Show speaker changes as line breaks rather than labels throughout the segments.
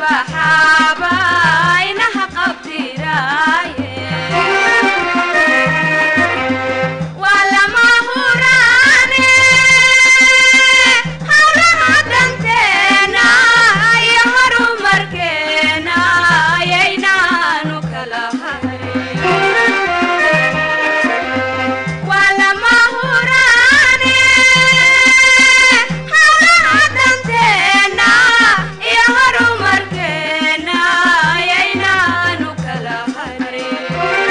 baxaaba inaha qabtiraaye waa lama huraane hawlaha danteena iyo horumarkeena ayaynaanu kala harin waa lama huraane hawlaha danteena iyo horumarkeena ayaynaanu kala harin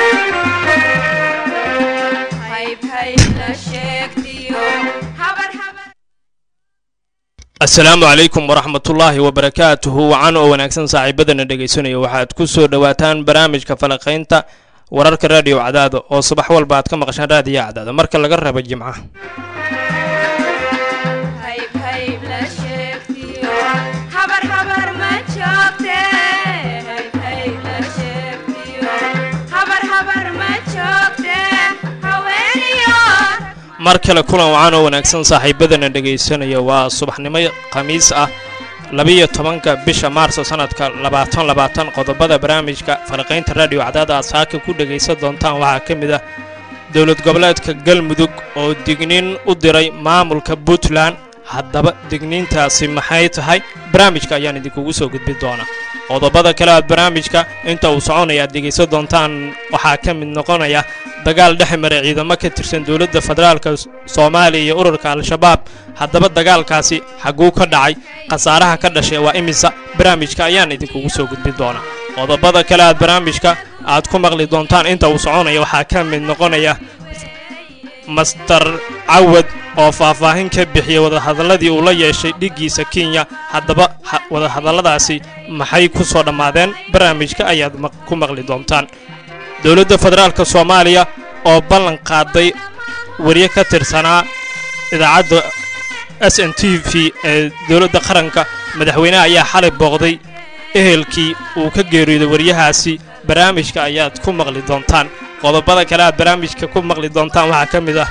hayb hayb la sheegtiyo habar habar
asalaamu calaykum waraxmatullaahi wabarakaatuhu wacan oo wanaagsan saaxiibadana dhegaysanaya waxaad ku soo dhowaataan barnaamijka falaqaynta wararka raadiyo cadaada oo subax walba aad ka maqashaan raadiyo cadaada marka laga rabo jimcaha
hayb hayb la sheegtiyo habar habar ma joogte hayb hayb la sheegtiyo habar habar ma joogte haweeniyo
mar kale kulan wacan oo wanaagsan saaxiibadana dhegaysanaya waa subaxnimo khamiis ah labiyo tobanka bisha maarso sanadka labaatan labaatan qodobada barnaamijka falaqaynta raadiyo cadaada aad saaka ku dhegaysan doontaan waxaa ka mid ah dowlad goboleedka galmudug oo digniin u diray maamulka puntland haddaba digniintaasi maxay tahay barnaamijka ayaan idinkugu soo gudbin doonaa qodobada kale aad barnaamijka inta uu soconaya aad dhegaysan doontaan waxaa ka mid noqonaya dagaal dhex maray ciidamo ka tirsan dowladda federaalka soomaaliya iyo ururka al-shabaab haddaba dagaalkaasi xagguu ka dhacay khasaaraha ka dhashay waa imisa barnaamijka ayaan idinkugu soo gudbin doonaa qodobada kale aad barnaamijka aad ku maqli doontaan inta uu soconaya waxaa ka mid noqonaya master cawad oo faahfaahin ka bixiyey wadahadalladii uu la yeeshay dhiggiisa kenya haddaba ha- wadahadalladaasi maxay ku soo dhammaadeen barnaamijka ayaad maq- ku maqli doontaan dowladda federaalka soomaaliya oo ballan qaaday wariye ka tirsanaa idaacadda s n t v ee dowladda qaranka madaxweyneha ayaa xalay booqday ehelkii uu ka geeriyooday wariyahaasi barnaamijka ayaad ku maqli doontaan qodobada kale aad barnaamijka ku maqli doontaan waxaa ka mid ah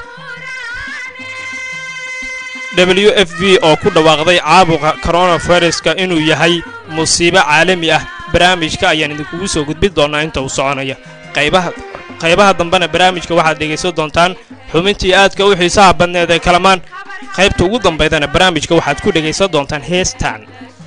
w f b oo ku dhawaaqday caabuqa coronaviruska inuu yahay musiibo caalami ah barnaamijka ayaan idinkugu soo gudbin doonaa inta uu soconaya qaybaha qaybaha dambena barnaamijka waxaad dhegaysan doontaan xubintii aadka u xiisaha badneed ee kalamaan qaybta ugu dambaydana barnaamijka waxaad ku dhegaysan doontaan heestan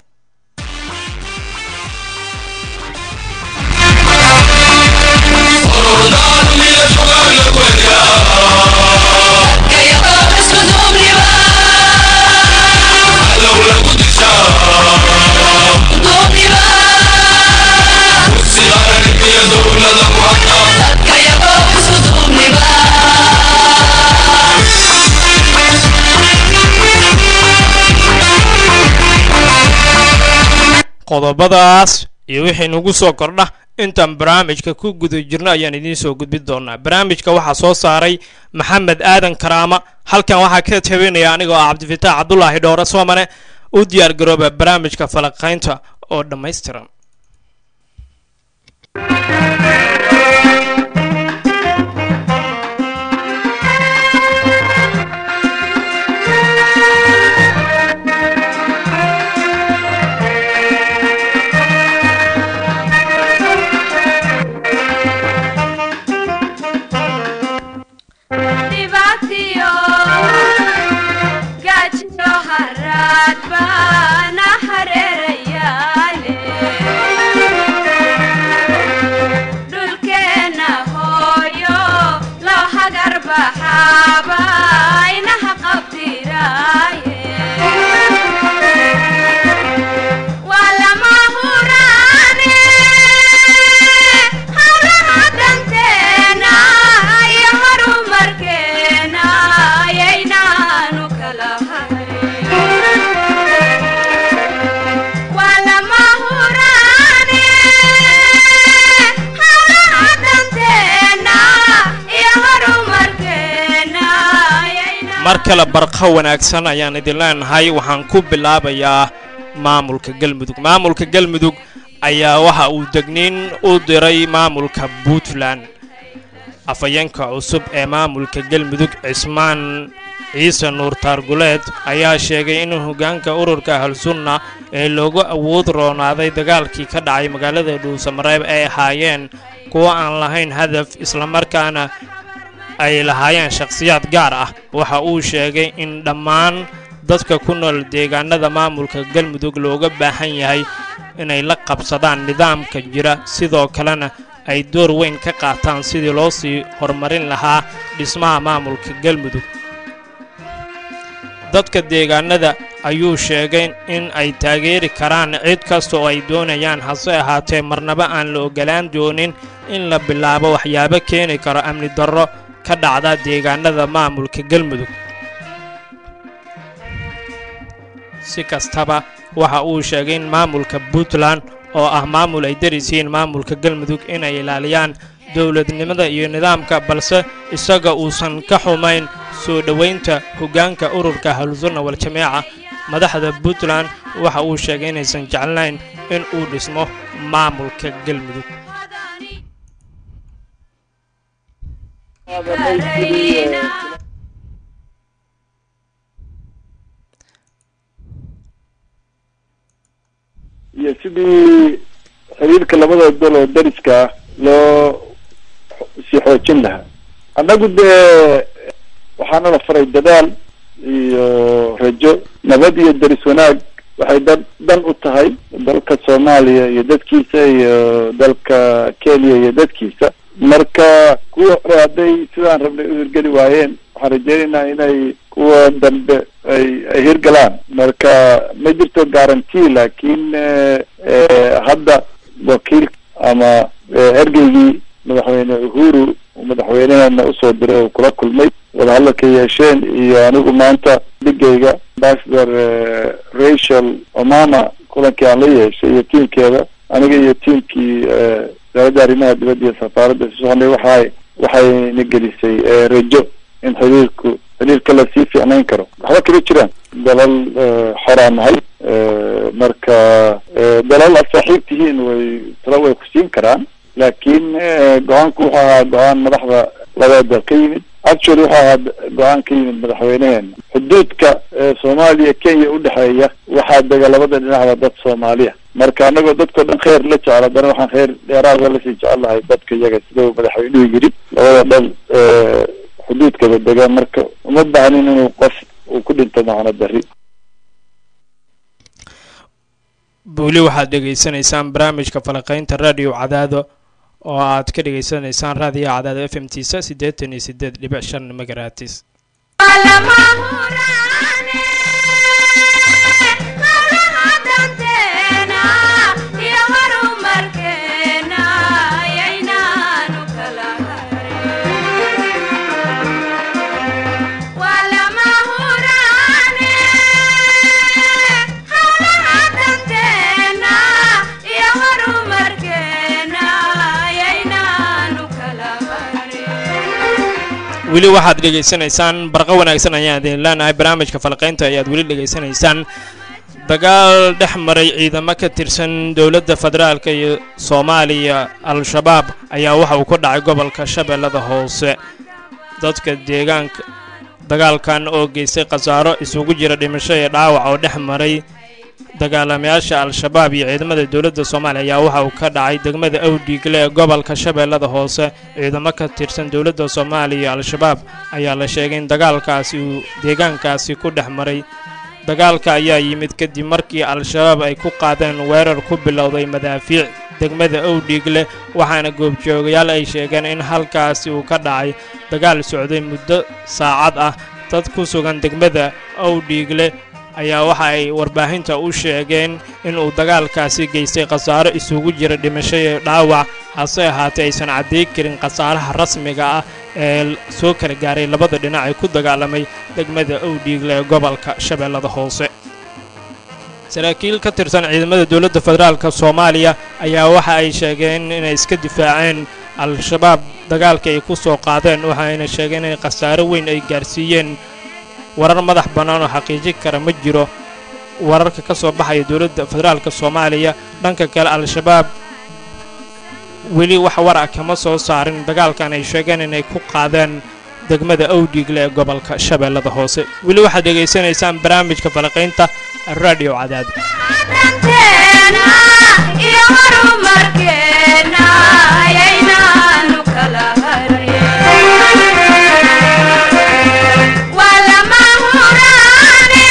qodobadaas iyo wixii nagu soo kordha intaan barnaamijka ku guda jirno ayaan idiin soo gudbin doonaa barnaamijka waxaa soo saaray maxamed aadan karaama halkan waxaa ka tabinaya anigoo ah cabdifitaax cabdulaahi dhowre soomane u diyaar garooba barnaamijka falaqaynta oo dhammaystiran
dhibaatiyo gaajiyo haraad baana hareerayaale dhulkeenna hooyo loo hagar baxaaba inaha qabtiraaye waa lama huraane hawlaha danteena iyo horumarkeena ayaynaanu kala harin waa lama huraane hawlaha danteena iyo horumarkeena ayaynaanu
mar kale barqa wanaagsan ayaan idin leenahay waxaan ku bilaabayaa maamulka galmudug maamulka galmudug ayaa waxa uu degniin u diray maamulka puntland afhayeenka cusub ee maamulka galmudug cismaan ciise nuur taarguleed ayaa sheegay in hoggaanka ururka ahlsunna ee loogu awood roonaaday dagaalkii ka dhacay magaalada dhuusamareeb ay ahaayeen kuwo aan lahayn hadaf islamarkaana ay lahaayeen shakhsiyaad gaar ah waxa uu sheegay in dhammaan dadka ku nool deegaanada maamulka galmudug looga baahan yahay inay la qabsadaan nidaamka jira sidoo kalena ay door weyn ka qaataan sidii loo sii horumarin lahaa dhismaha maamulka galmudug dadka deegaanada ayuu sheegay in ay taageeri karaan cid kasta oo ay doonayaan hase ahaatee marnaba aan la ogolaan doonin in la bilaabo waxyaabo keeni karo amni darro ka dhacda deegaanada maamulka galmudug si kastaba waxa uu sheegay in maamulka puntland oo ah maamul ay darisiin maamulka galmudug inay ilaaliyaan dowladnimada iyo nidaamka balse isaga uusan ka xumayn soo dhowaynta hoggaanka ururka ahlusunna wal-jameeca madaxda puntland waxa uu sheegay inaysan jeclayn in uu dhismo maamulka galmudug
iyo sidii xiriirka labada dal oo dariska ah loo sii xoojin lahaa annagu dee waxaana la faray dadaal iyo rajo nabad iyo daris wanaag waxay dan dan u tahay dalka soomaaliya iyo dadkiisa iyo dalka kenya iyo dadkiisa marka kuwa hore hadday sidaan rabnay u hirgeli waayeen waxaan rajeynaynaa inay kuwa dambe ay ay hirgalaan marka ma jirto guarantee laakiin hadda wakiil ama ergeygii madaxweyne uhuru madaxweyneheena usoo diray oo kula kulmay wadahadalka yeesheen iyo anigu maanta dhigayga ambassador rachel omama kulankii aan la yeeshay iyo tiimkeeda aniga iyo tiimkii wasaaradda arrimaha dibadda iyo safaaradda isu soconay waxay waxayna gelisay rajo in xiriirku xiriirka lasii fiicnayn karo waxba kama jiraan dalal xoraa nahay marka dalal aad saaxiib tihiin way tala way ku siin karaan laakiin go-aanku wuxuu ahaa go-aan madaxda labada dal ka yimid actually wuxuu ahaa go-aan ka yimid madaxweyneheena xuduudka soomaaliya kenya udhexeeya waxaa dega labada dhinacba dad soomaaliya marka anagoo dadkao dhan kheyr la jecel haddana waxaan kheyr dheeraada lasii jecel lahay dadka iyaga sida uu madaxweynuhu yidhi labada dhal xuduudkaba dega marka uma baahnin inuu qof uu ku dhinto macno dari
weli waxaad dhegaysanaysaan barnaamijka falaqaynta radio cadaado oo aad ka dhegaysanaysaan raadiyo cadaado f m tisa siddeetan iyo siddeed dhibic shan magaratis weli waxaad dhegaysanaysaan barqo wanaagsan ayaan idin leenahay barnaamijka falaqaynta ayaad weli dhegaysanaysaan dagaal dhex maray ciidamo ka tirsan dowladda federaalka iyo soomaaliya al-shabaab ayaa waxa uu ku dhacay gobolka shabeellada hoose dadka deegaanka dagaalkan oo geystay khasaaro isugu jira dhimasho iyo dhaawac oo dhex maray dagaalamayaasha al-shabaab iyo ciidamada dowladda soomaaliya ayaa waxa uu ka dhacay degmada awdhiigle ee gobolka shabeellada hoose ciidamo ka tirsan dowladda soomaaliya iyo al-shabaab ayaa la sheegay in dagaalkaasi uu deegaankaasi ku dhex maray dagaalka ayaa yimid kadib markii al-shabaab ay ku qaadeen weerar ku bilowday madaafiic degmada owdhiigle waxaana goobjoogayaal ay sheegeen in halkaasi uu ka dhacay dagaal socday muddo saacad ah dad ku sugan degmada owdhiigle ayaa waxa ay warbaahinta u sheegeen inuu dagaalkaasi geystay khasaaro isugu jira dhimasho iyo dhaawac hase ahaatee aysan cadday karin khasaaraha rasmiga ah ee soo kala gaaray labada dhinac ee ku dagaalamay degmada owdhiigle ee gobolka shabeellada hoose saraakiil ka tirsan ciidamada dowladda federaalk soomaaliya ayaa waxa ay sheegeen inay iska difaaceen al-shabaab dagaalka ay ku soo qaadeen waxayna sheegeen in khasaaro weyn ay gaarsiiyeen warar madax bannaan oo xaqiijin kara ma jiro wararka ka soo baxaya dowladda federaalka soomaaliya dhanka kale al-shabaab weli wax war ah kama soo saarin dagaalkan ay sheegeen inay ku qaadeen degmada awdhiigle ee gobolka shabeellada hoose weli waxaad dhegaysanaysaan barnaamijka falaqaynta radio cadaad
danteena iyo horumarkeena ayaynaanu kala harin waa lama huraane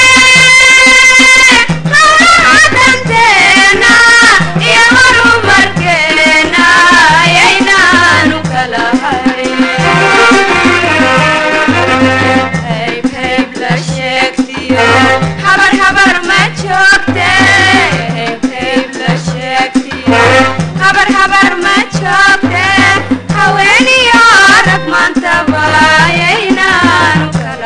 hawlaha danteena iyo horumarkeena ayaynaanu kala harin hayb hayb la sheegtiyo habar habar ma joogte hayb hayb la sheegtiyo habar habar ma joogte haweeniyo rag maantaba ayaynaanu kala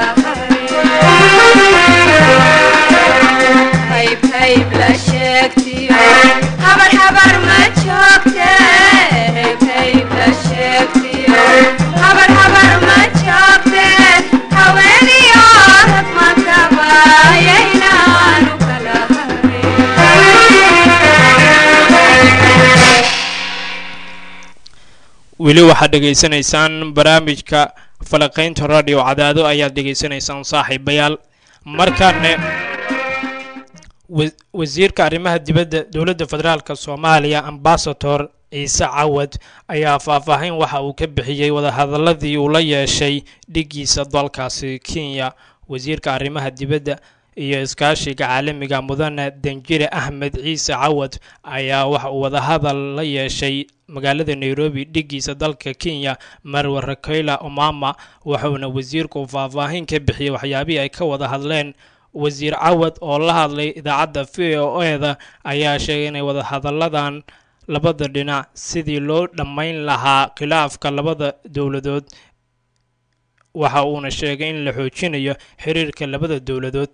harin hayb hayb la sheegtiyo habar habar ma joogte hayb hayb la sheegtiyo habar habar ma joogte haweeniyo rag maantaba ayaynaanu kala harin
weli waxaad dhegaysanaysaan barnaamijka falaqaynta radio cadaado ayaad dhegaysanaysaan saaxiibayaal markaane wa- wasiirka arrimaha dibadda dowladda federaalk soomaaliya ambasador ciise cawad ayaa faahfaahin waxa uu ka bixiyey wadahadaladii uu la yeeshay dhigiisa dalkaasi kenya wasiirka arrimaha dibadda iyo iskaashiga caalamiga mudane danjire axmed ciise cawad ayaa waxa uu wadahadal la yeeshay magaalada nairobi dhigiisa dalka kenya marwe rakayla omama wuxuuna wasiirku faahfaahin ka bixiyey waxyaabihii ay ka wada hadleen wasiir cawad oo la hadlay idaacadda v o eda ayaa sheegay inay wadahadalladan labada dhinac sidii loo dhammayn lahaa khilaafka labada dowladood waxa uuna sheegay in la xoojinayo xiriirka labada dowladood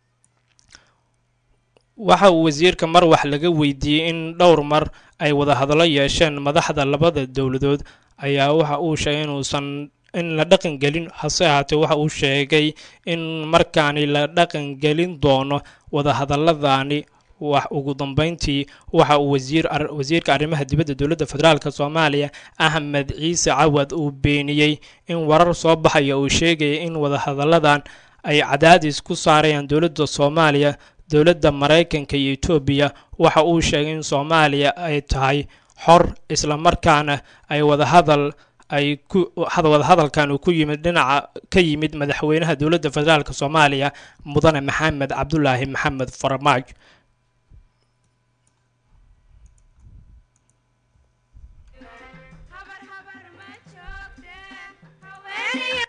waxa uu wasiirka mar wax laga weydiiyey in dhowr mar ay wadahadallo yeesheen madaxda labada dowladood ayaa waxa uu sheegay inuusan in la dhaqan gelin hase ahaatee waxa uu sheegay in markaani la dhaqan gelin doono wadahadaladani wax ugu dambeyntii waxa uu wasiir ar- wasiirka arrimaha dibadda dowladda federaalk soomaaliya axmed ciise cawad uu beeniyey in warar soo baxaya uu sheegaya in wadahadalladan ay cadaadis ku saarayaan dowladda soomaaliya dowladda maraykanka iyo etoobiya waxa uu sheegay in soomaaliya ay tahay xor islamarkaana ay wadahadal ay ku had- wadahadalkan uu ku yimid dhinaca ka yimid madaxweynaha dowladda federaalk soomaaliya mudane maxamed cabdulaahi maxamed farmaajo
habar habar ma joogte haweeniyo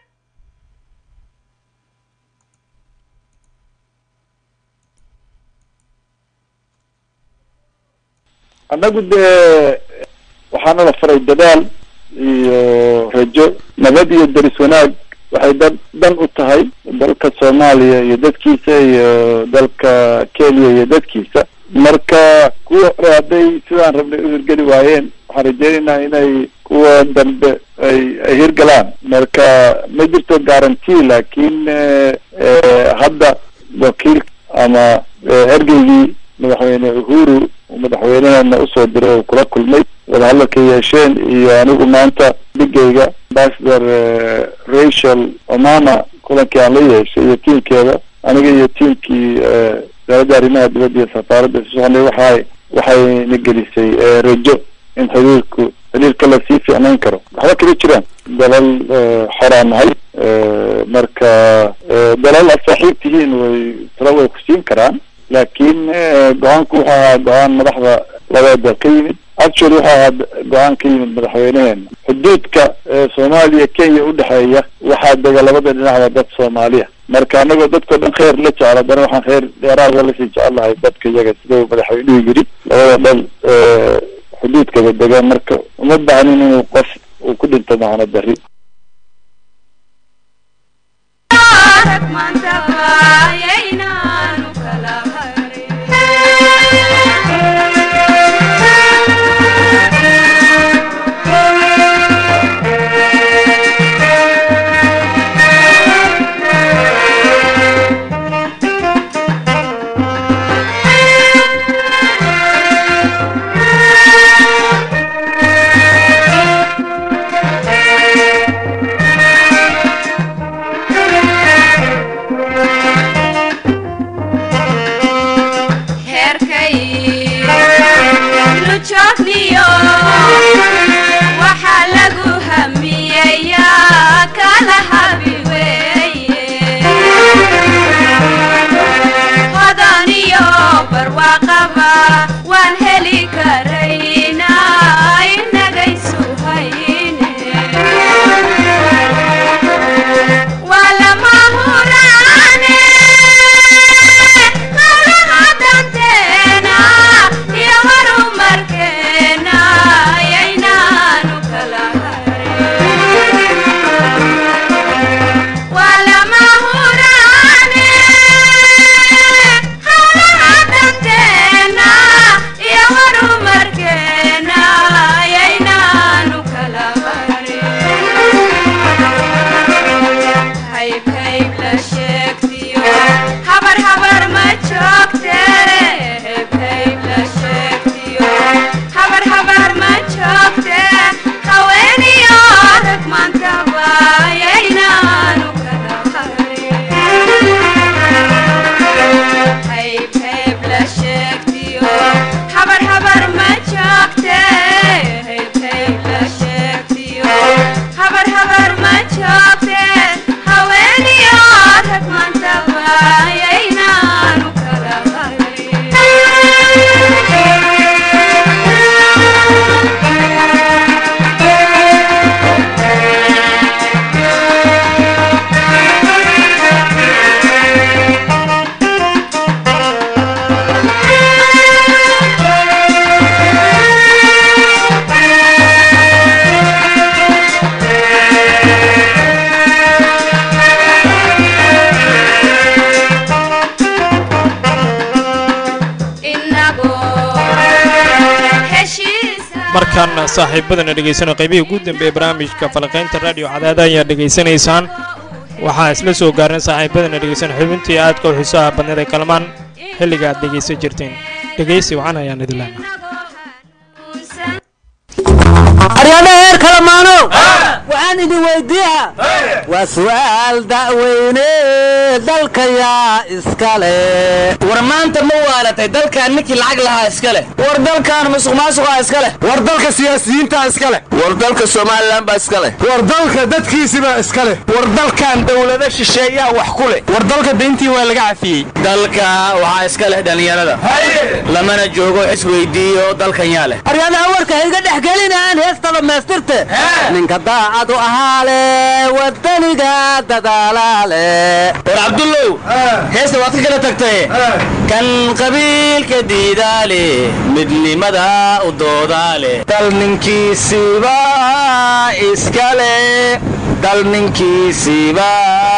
annagu dee waxaana la faray dadaal iyo rajo nabad iyo deris wanaag waxay dan dan u tahay dalka soomaaliya iyo dadkiisa iyo dalka kenya iyo dadkiisa marka kuwa hore hadday sidaan rabnay u hirgeli waayeen waxaan rajeynaynaa inay kuwa dambe ay ay hirgalaan marka ma jirto guarantee laakiin eh, eh, hadda wakiil ama eh, ergeygii madaxweyne uhuru uu madaxweynaheena usoo diray oo kula kulmay wadahadalka yeesheen iyo anigu maanta dhigayga ambassador eh, rachel omama kulankii aan la yeeshay iyo tiimkeeda aniga iyo tiimkii eh, wasaaradda arrimaha dibadda iyo safaaradda isu soconay waxay waxayna gelisay eh, rajo in xiriirku xiriirka lasii fiicnayn karo waxba kama jiraan dalal eh, xoraan nahay Eh, marka eh, dalal aad saaxiib tihiin way talo way ku siin karaan laakiin eh, go-aanku wuxuu ahaa go-aan madaxda labada dal ka yimid actually wuxuu ahaa go-aan ka yimid madaxweyneheena xuduudka eh, soomaaliya kenya udhexeeya waxaa dega labada dhinacba dad soomaaliya marka anagoo dadkao dhan khayr la jecel haddana waxaan khayr dheeraada lasii jecel lahay dadka iyaga sida uu madaxweynuhu yiri labada dhal eh, xuduudkaba degaan marka uma baahnin inuu qof uu ku dhinto macno dari
rag maantaba ayaynaanu kala harin heshiisa
markan saaxiibadana dhegaysano qaybihii ugu dambeeye barnaamijka falaqaynta radio cadaada ayaa dhegaysanaysaan waxaa isla soo gaarnay saaxiibadana dhegaysan xubintii aadka u xiisaha badneed ee kalmaan xilliga aad dhegaysan jirteen dhegaysi wacan ayaan idin leenahay
aryaadha heer kalamaano waxaan idin weydiiha waa su'aal da'weyne dalka yaa iska leh
war maanta ma waalatay dalkan ninkii lacag lahaa iska leh war dalkan musuq maasuqaa iska leh
war dalka siyaasiyiintaa iska leh
war dalka somalilan baa iska leh
war dalka dadkiisibaa iska leh
war dalkan dowlado shisheeyaa wax ku leh war dalka dayntii waa laga cafiyey dalka waxaa iska leh dhallinyarada lamana joogo xis weydiiyo dalkan yaa leh
aryaadaha warka hayga dhex gelinaan heesta dhammaystirte ninka daacad u ahaa leh wadaniga dadaalaa leh
war cabdullow heesta waad ka kala tagtay kan qabiilka diidaale midnimada u doodaale dal ninkiisiba iska leh dal ninkiisiba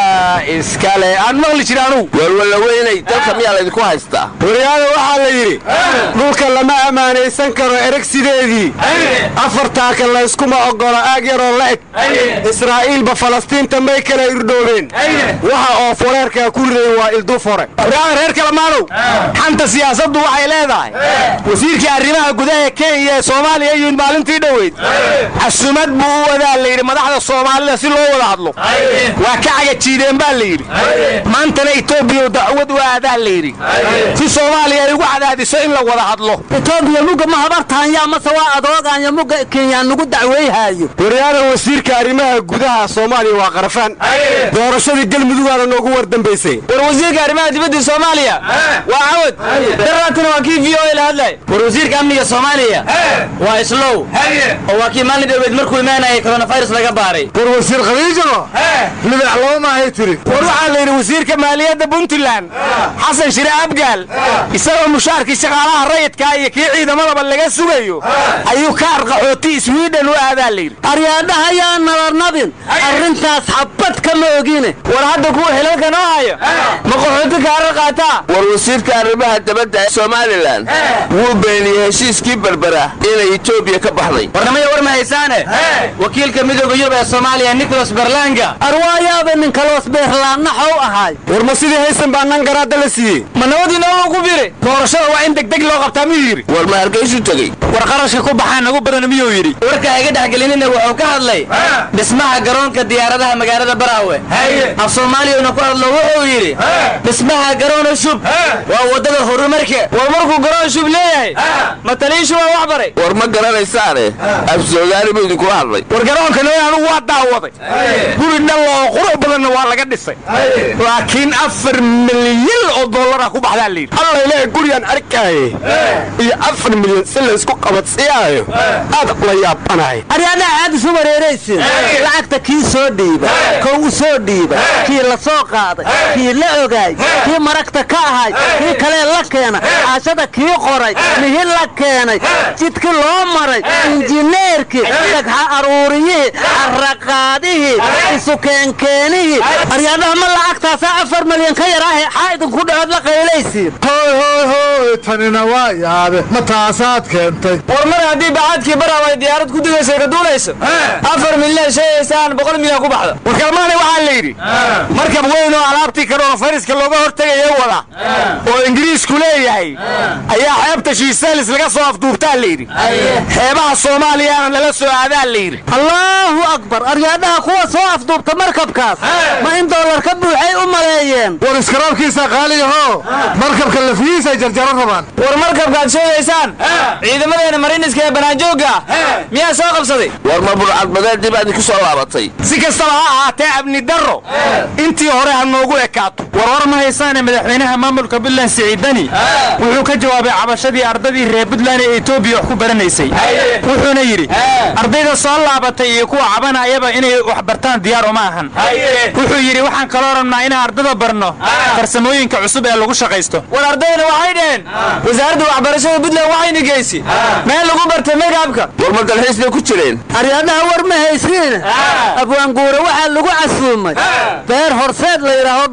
iska leh aan maqli jira anugu
walwala weynay dalka miyaa laydinku haystaa
waryaada waxaa la yidhi dhulka lama ammaanaysan karo ereg sideedii afartaaka layskuma oggola aag yaroo la eg israa'iilba falastiinta may kala irdhoobeen waxa oo foreerkaa ku ridayn waa ildufore waryaada reer kalamaanow xanta siyaasaddu waxay leedahay wasiirkii arrimaha gudaha kenya ee soomaaliya yimid maalintii dhoweyd casumad buu u wadaa la yidhi madaxda soomaalida si loo wada hadlo waa ka cagajiideen baa la yidhi maantana etoobiya dacwad u aadaa la yidhi si soomaaliya ay ugu cadaadiso in la wada hadlo etoobiya mugga ma habartaanya mase waa adoogaanya mugga kenya nugu dacweyhaayo waryaada wasiirka arrimaha gudaha soomaaliya waa qarafaan doorashadii galmudugaana noogu war dambaysay
war wasiirka arrimaha dibadda soomaaliya waa cawad daraatina waa kii v o a la hadlay war wasiirka amniga soomaaliya waa islow oo waa kii maalin dhoweed markuu imaanayay coronavirus laga baaray
war wasiir khadiijano lidax laba maahay tiri war waxaa la yidhi wasiirka maaliyadda puntland xasan shire abgaal isagoo mushaarkii shaqaalaha rayidkaa iyo kii ciidamadaba laga sugayo ayuu ka arqaxooti swiden u aadaa la yidhi aryaadhaha yaa nabarnabin arrintaas xabad kama ogine
war hadda kuwa xilalka noo hayo ma qaxooti kaarar qaataa
war wasiirka arrimaha dabadda ee somalilan wuu beeniyey heshiiskii berbera inay etoobiya ka baxday
warnamaya war ma haysaane wakiilka midooda yurub ee soomaaliya nicholas berlanga
arwaayaaba ninkaloos beerlaannaxow ahaay war ma sidii haysan baa nan garaadda la siiyey
ma nabadii nooga ku biri
doorashada waa in degdeg loo qabtaa miyuu yidhi
war ma hargaysu tegey
war qarashka ku baxaa nagu badan miyuu yidhi
warka iga dhexgelinina wuxuu ka hadlay dhismaha garoonka diyaaradaha magaalada baraawe af soomaaliyana ku hadlo wuxuu yidhi dhismaha garoona shub waa waddada horumarka war markuu garoon shub leeyahay mataliishu waa wax baray
war ma garanaysaane afsoogaali buu idinkula hadlay
war garoonka noo anugu waa daawaday guri dhalla oo qurux badanna waa laga dhisay laakiin afar milyan oo dollara ku baxdaa la yidhi alla ilaahay gurigaan arkaaye iyo afar milyan si laysku qabadsiyaayo aad la yaabanahay aryaadaha aad isu wareeraysin lacagta kii soo dhiiba kow u soo dhiiba kii la soo qaaday kii la ogaay kii maragta ka ahay kii kalee la keena caashada kii qoray mihi la keenay jidkii loo maray injineerkii dhagxa aruuriyihii carraqaadihii isu keenkeenihii aryaadaha ma lacagtaasaa afar milyan ka yaraahe xaa idinku dhacood la qaylaysiin
hoy hoy hoy tanina waa yaabe ma taasaad keentay
war mar haddii bacaadkii baraawe ay diyaarad ku digayso ka duulayso afar milyan sheegaysaan boqol milyan ku baxda
warkalmaani waxaa la yidhi markab weyn oo alaabtii karoonafayraska looga hortegaya wada oo ingiriisku leeyahay ayaa xeebta shiisaalis laga soo afduubtaa la yidhi xeebaha soomaaliyana lala soo aadaa la yidhi allaahu akbar aryaadhaha kuwa soo afduubta markabkaas ma in doolar ka buuxay u maleeyeen
war iskaraabkiisa qaaliyaho markabka lafihiisay jarjaro rabaan
war markabkaad sheegaysaan ciidamadeena mariniska ee banaanjoogga miyaa soo qabsaday
war ma burcadbadeedii baa idinku soo laabatay
si kastaba ha ahaatee amni darro intii hore ha noogu ekaato
war war ma haysaane madaxweynaha maamulka puntland siciidani wuxuu ka jawaabay cabashadii ardadii reer puntland ee etoobiya wax ku baranaysay wuxuuna yidhi ardayda soo laabatay iyo kuwa cabanayaba inay wax bartaan diyaar uma ahan wuxuu yidhi waxaan kaloo rabnaa inaan ardada barno farsamooyinka cusub ee lagu shaqaysto war ardayna waxay dhaheen wasaaradda waxbarashada puntland waxayna geysi meel lagu bartay megaabka
war ma dalxiis bay ku jireen
aryaadaha war ma haysiin abwaanguure waxaa lagu casuumay beer horseed la yidhaaho dhuusamareeb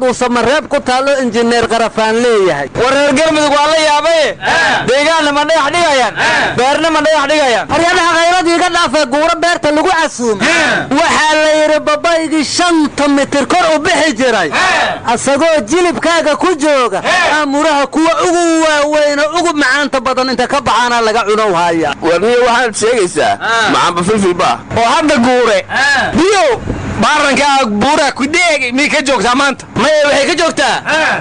dhuusamareeb ku taallo injineer qarafaan leeyahay
war reer galmudug waa la yaabaye deegaanna ma dhagax dhigayaan beerna ma dhagax dhigayaan
haryadaha khayradii iga dhaafee guuro beerta lagu casuumay waxaa la yidhi babaygii shanta mitir kor u bixi jiray asagoo jilibkaaga ku jooga aamuraha kuwa ugu waaweyn oo ugu macaanta badan inta ka baxaana laga cunow haya
warniyo waxaad sheegaysaa macaanba filfilba
oo hadda guure biyow baarankaa buura kudheegi miyay ka joogtaa maanta maya waxay ka joogtaa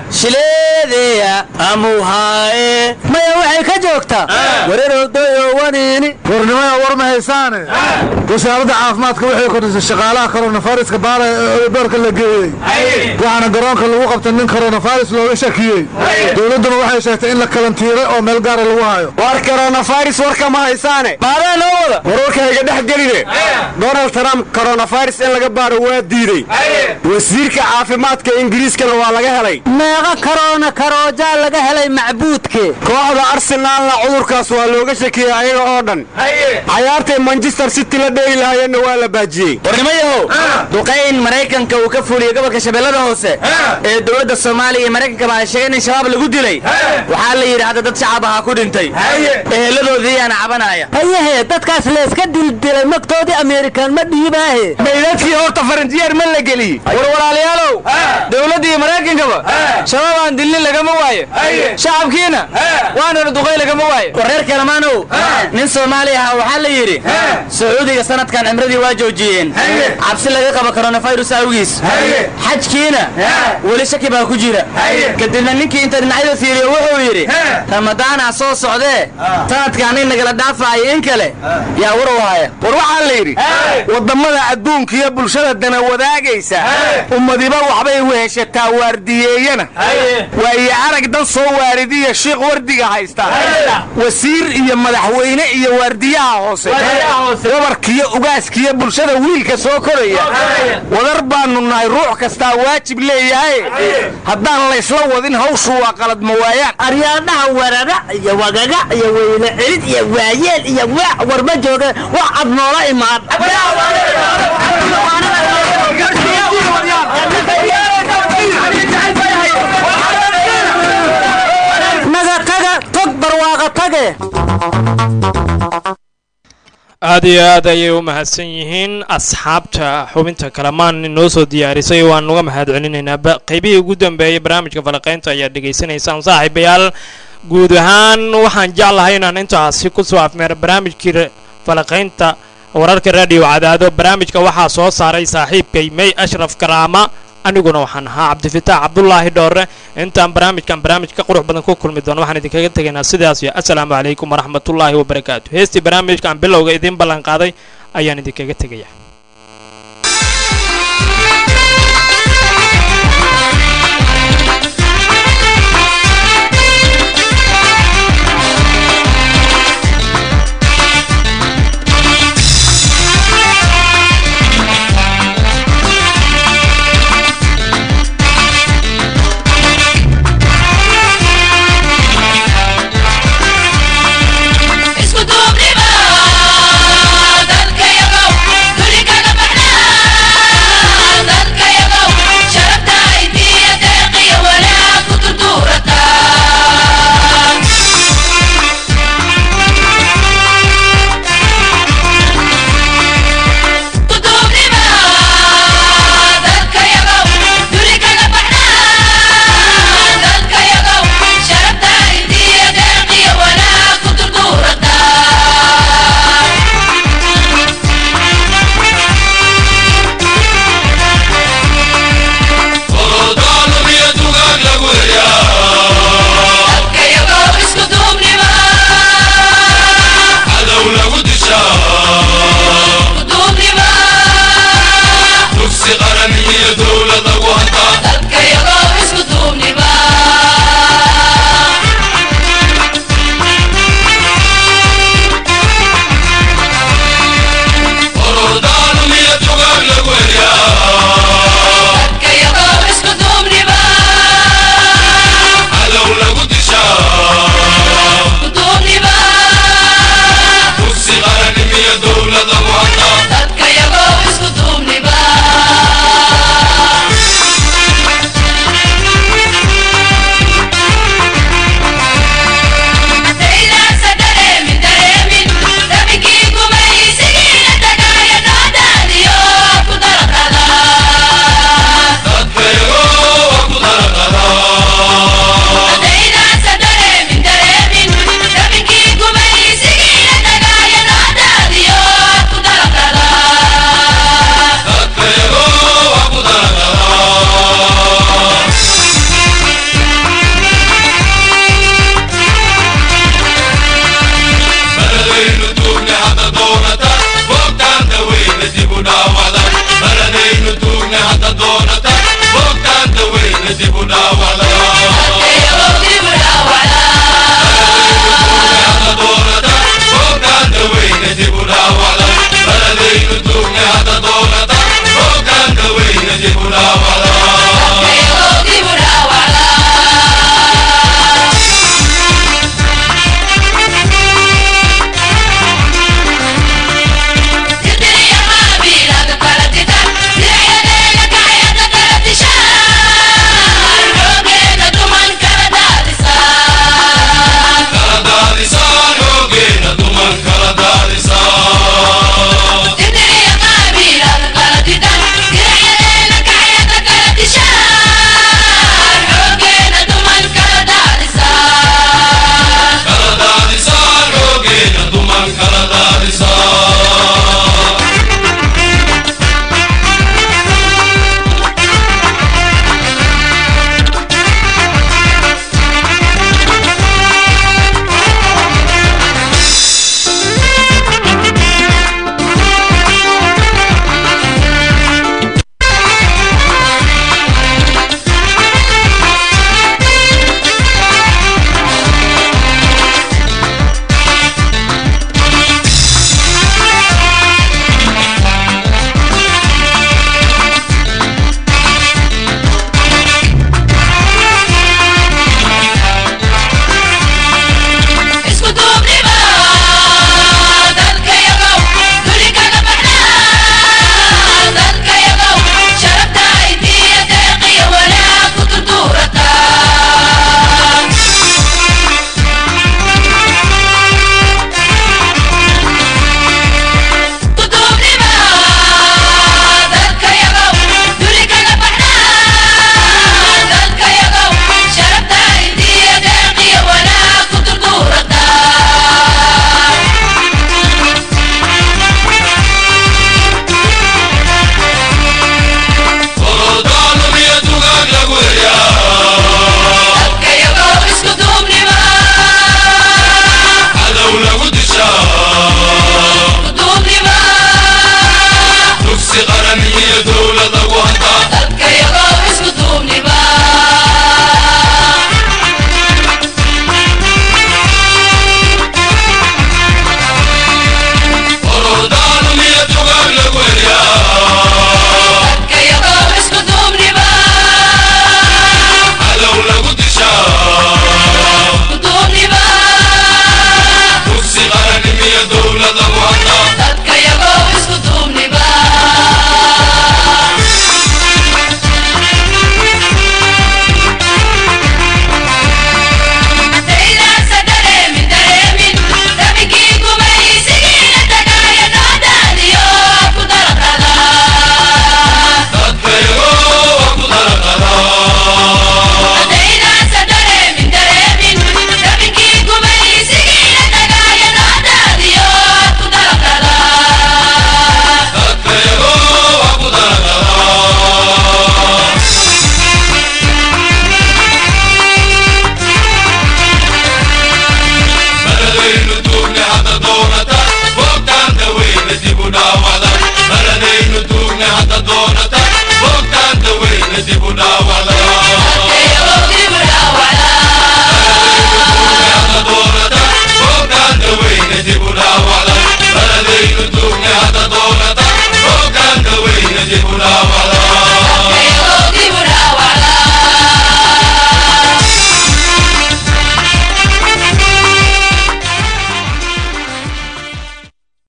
shileedeya amuhaaye
maya waxay ka joogtaa wareerowdayo waniini
warnimada war ma haysaane wasaaradda caafimaadka waxay kordhisay shaqaalaha koronafairiska baara ee doorka la geeyey waxaana garoonka lagu qabtay nin koronafaris looga shakiyey dowladduna waxay sheegtay in la kalantiiray oo meel gaara lagu hayo
war koronafaris warka ma haysaane
maadaa noo wada
warwarkayga dhex geline donald trump koronafaris in laga baaro waa diidey wasiirka caafimaadka ingiriiskana waa laga helay meeqa karoona karoojaa laga helay macbuudke kooxda arsenaalna cudurkaas waa looga shakiyey ayaga oo dhan cayaartay manchester city la dheegi lahayeenna waa la baajiyey
warnimayahow duqayn maraykanka uu ka fuuliyey gobolka shabeellada hoose ee dowladda soomaaliya iyo maraykankaba ay sheegeen in shabaab lagu dilay waxaa la yidhi hadda dad shacab ahaa ku dhintay eheladoodiiyaana cabanaya
hayehe dadkaas layska dildilay magtoodii amerikan ma dhiibaahe
maydadkii horta faranjiyeer ma la geliyey war walaalayaalow dowladda iyo maraykankaba shabaab aan dilnin lagama waayo shacabkiina waanana duqay lagama waayo war reer kalamaanow nin soomaali aha waxaa la yidhi sacuudiga sanadkan cimradii waa joojiyeen cabsi laga qabo koronafirus awgiis xajkiina weli shaki baa ku jira kadibna ninkii inta dhinacyada fiiriyo wuxuu yidhi ramadaana soo socdee sanadkaan in nagala dhaafaayo in kale yaa war u haya
war waxaa la yidhi waddammada adduunka iyo bulshada dana wadaagaysa ummadiba waxbay weheshataa waardiyeeyana waayo arag dan soo waaridiya shiikh wardiga haysta wasiir iyo madaxweyne iyo waardiyaha hoose gabarkiyo ugaaskiyo bulshada wiilka soo koraya wadar baanu nahay ruux kastaa waajib leeyahay haddaan laysla wadin hawshu waa qalad ma waayaan
aryaadhaha warara iyo wagaga iyo weyne celid iyo waayeel iyo waac war ma jooge wax cad noola imaan naga taga tog barwaaqa tage
aad iyo aad ayay u mahadsan yihiin asxaabta xubinta kalamaan inoo soo diyaarisay waan uga mahad celinaynaa qaybihii ugu dambeeyay barnaamijka falaqaynta ayaad dhegaysanaysaan saaxiibayaal guud ahaan waxaan jeclahay inaan intaasi ku soo afmeero barnaamijkii falaqaynta wararka raadiyo cadaado barnaamijka waxaa soo saaray saaxiibkay may ashraf karaama aniguna waxaan ahaa cabdifitaax cabdulaahi dhoore intaan barnaamijkan barnaamij ka qurux badan ku kulmi doono waxaan idinkaga tegaynaa sidaas iyo assalaamu calaykum waraxmatullaahi wabarakaatu heestii barnaamijkan bilowga idiin ballan qaaday ayaan idinkaga tegaya